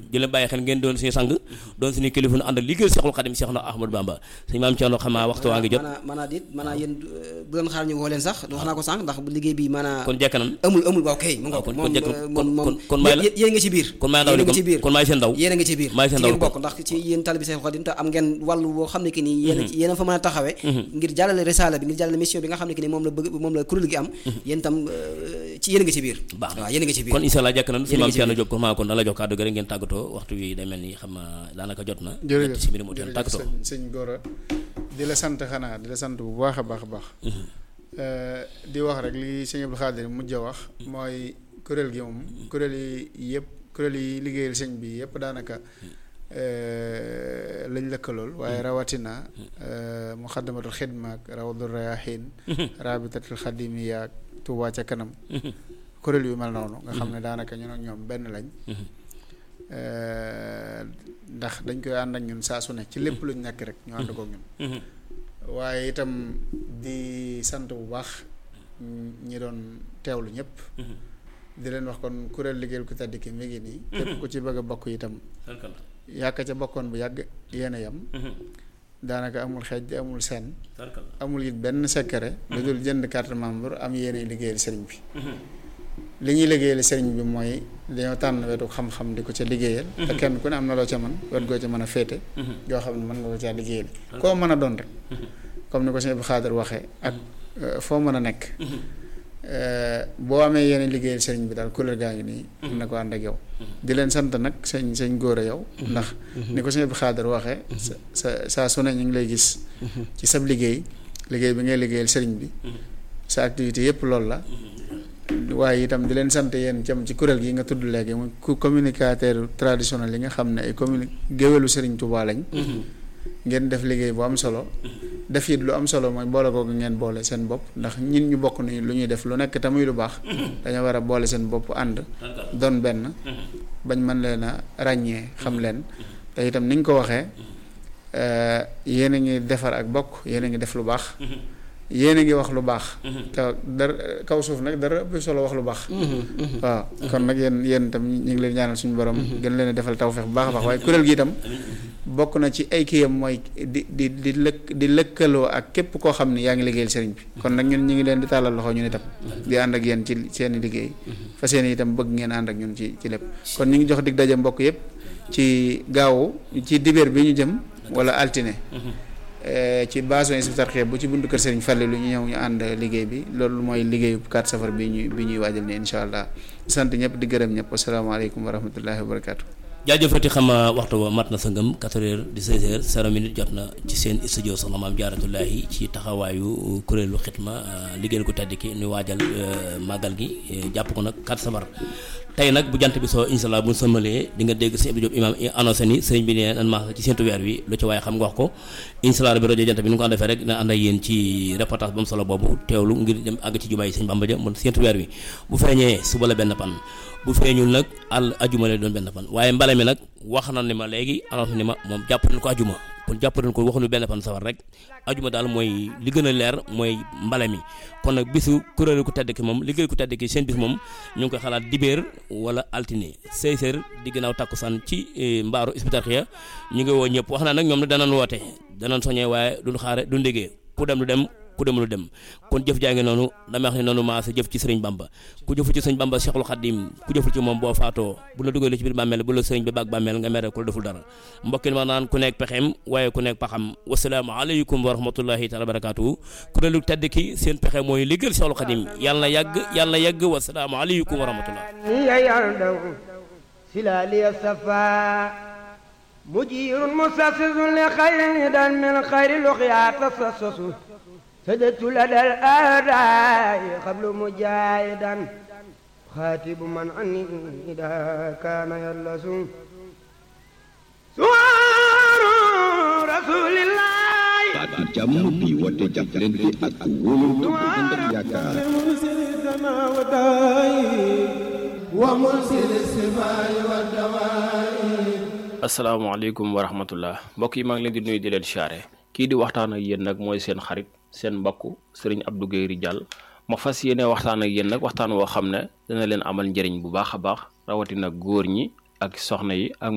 di leen bàyyi xel ngeen doon suñu sang doon suñu kilifa nu ànd liggéeyal Seexul Xadim Seex na Ahmadou Bamba suñu maam Thierno xam naa waxtu waa ngi jot maanaa maanaa dit maanaa yéen bu doon xaar ñu woo leen sax wax naa ko sànq ndax liggéey bi maanaa kon jekk nan amul amul waaw kay mu nga kon- moom kon jekk- moom kon- moom kon- kon may la- yéen yéen nga ci biir kon may ndaw yéen li nga ci biir kon maay seen ndaw yéen a nga ci biir maay seen ci ndaw ngeen kon. bokk ndax ci yéen talibi Seexul Xadim te am ngeen wàllu boo xam ne que nii yéen a yéen a fa mën a taxawee ngir jàllale risaala bi ngir jàllale mission bi nga xam ne que ni moom la bëgg moom la kuréel gi am yéen tam euh, ci yéen a nga ci biir baax na waaw yéen a nga ci biir kon incha allah jekk nan suñu Yéen a maam ngi ci Thierno biir. Diop ko maa kon dala jox kàddu gi rek ngeen tàggatoo waxtu wi day mel ni xam naa daanaka jot na jërëjëf ñetti simili moo teen jërëjëf tàggatoo sëñ sëñ Gora di la sant xanaa di la sant bu baax a baax a baax Euh, di wax rek li sëñ Abdou Khadir mujj a wax mooy kuréel gi moom kuréel yi yëpp kuréel yi liggéeyal sëñ bi yëpp daanaka euh, lañ lëkkalool waaye rawatina euh, muxaddamatul xidma ak rawdul rayahin rabitatul xadimiya ak Tuubaa ca kanam kuréel yu mel noonu nga xam ne daanaka ñun ak ñoom benn lañ Euh, ndax dañ koy ànd ak ñun saa su ne ci lépp luñ nekk rek ñu ànd kook ñun waaye itam di sant bu baax ñi doon teewlu ñëpp di leen wax kon kuréel liggéeyal ku tedd ki mi ngi nii képp ku ci bëgg a bokk itam yàkk ca bokkoon bu yàgg yéen a yem daanaka amul xeej amul seen amul it benn secret lu dul jënd carte membre am yéene liggéeyal sëriñ bi li ñuy liggéeyal sëriñ bi mooy dañoo tànn wetu xam-xam di ko ca liggéeyal te kenn ku ne am na loo ca man wet goo ca mën a féete yoo xam ne mën nga ko caa liggéeyal koo mën a doon rek comme ni ko sëñ Abdou Khadir waxee ak euh, foo mën a nekk euh, boo amee yeneen liggéeyal sëriñ bi daal kuréel gaa ngi nii am na ko ànd ak yow di leen sant nag sëñ sëñ góor a yow ndax ni ko sëñ Abdou Khadir waxee sa sa saa su ne ñu ngi lay gis ci sab liggéey liggéey bi ngay liggéeyal sëriñ bi sa activité yépp loolu la waaye itam di leen sant yéen cam ci kuréel gi nga tudd léegi muy ku communicateur traditionnel yi nga xam ne ay communi géwélu Sëriñ Tuubaa lañ ngeen def liggéey bu am solo def it lu am solo mooy boole googu ngeen boole seen bopp ndax ñin ñu bokk ni lu ñuy def lu nekk te muy lu baax dañoo war a boole seen bopp ànd doon benn bañ mën leen a ràññee xam leen te itam ni nga ko waxee euh, yéen a ngi defar ak bokk yéen a ngi def lu baax yéen a ngi wax lu baax te dara kaw suuf nag dara ëpp solo wax lu baax waaw kon nag yéen yéen itam ñu ngi leen ñaanal suñu borom gën leen a defal tawfeex bu baax a baax waaye kuréel gi itam bokk na ci ay kiyam mooy di di di lëkk di lëkkaloo ak képp koo xam ne yaa ngi liggéeyal sëriñ bi kon nag ñun ñu ngi leen di tàllal loxo ñun itam di ànd ak yéen ci seeni liggéey fa seeni itam bëgg ngeen ànd ak ñun ci ci lépp kon ñu ngi jox dig daje mbokk yépp ci gaawu ci dibeer bi ñu jëm wala altine ci base Hizbut Tarqiyyah bu ci buntu kër Serigne Fallou lu ñu ñëw ñu ànd liggéey bi loolu mooy liggéeyu 4 safar bi ñuy bi ñuy waajal ne incha allah sant ñëpp di gërëm ñëpp asalaamaaleykum wa rahmatullahi wa barakaatu. jaajëfati xam waxtu wa mat na sa ngëm 4 heures 16 heures 0 minute jot na ci seen studio soxna maam jaaratullahi ci taxawaayu kuréelu xitma liggéeyal ko tedd ki ñu waajal màggal gi jàpp ko nag 4 safar tey nag bu jant bi soo incha allah bu ñu sëmbalee di nga dégg sëñ Abdou Diop imam annoncé ni sëriñ bi nee nan maax ci seentu weer wi lu ci waaye xam nga wax ko incha allah bi rajo jant bi ni nga ko ànd defee rek dina ànd ak yéen ci reportage ba mu solo boobu teewlu ngir dem àgg ci jumaay sëñ Bamba ja mun seentu weer wi bu feeñee suba la benn pan bu feeñul nag àll ajuma lay doon benn fan waaye mbale mi nag wax na ni ma léegi annonce ni ma moom jàpp nañ ko ajuma kon jàpp nañ ko waxuñu benn fan safar rek ajuma daal mooy li gën a leer mooy mbale mi kon nag bisu kuréelu ku tedd ki moom liggéey ku tedd ki seen bis moom ñu ngi koy xalaat dibéer wala altine 16 heures di ginnaaw takkusaan ci mbaaru Hizbut Tarqiyyah ñu ngi woo ñëpp wax naa nag ñoom nag danañ woote danañ soññee waaye duñ xaare du ndégee ku dem lu dem ku demul dem kon jëf jaa ngi noonu dama wax ne noonu maa sa jëf ci sëriñ bamba ku jëful ci sëriñ bamba cheikhul xadim ku jëful ci moom boo faatoo bu la dugalee ci biir bàmmeel bu la sëriñ bi baag bàmmeel nga mere ku la deful dara mbokki ma naan ku nekk pexeem waaye ku nekk paxam wasalaamu aleykum wa rahmatullahi taala barakatuhu kuréelu tedd ki seen pexe mooy liggéeyal cheikhul xadim yàlla na yàgg yàlla na yàgg wasalaamu aleykum wa rahmatullah مجير مسسس لخير هدى من خير لقيا تسسس سجدت لدى الآداء قبل مجاهدا خاتب من عني إذا كان يلس سوار رسول الله baatu jàmm bi woote jàppalante ak wóolu bu ànd ak yaakaar ومرسل السماء والدواء asalaamaaleykum wa rahmatullah mbokk yi maa ngi leen di nuyu di leen siyaare kii di waxtaan ak yéen nag mooy seen xarit seen mbokk sëriñ Abdou Guèye Ridial ma fas yéene waxtaan ak yéen nag waxtaan woo xam ne dana leen amal njëriñ bu baax a baax rawatina góor ñi ak soxna yi ak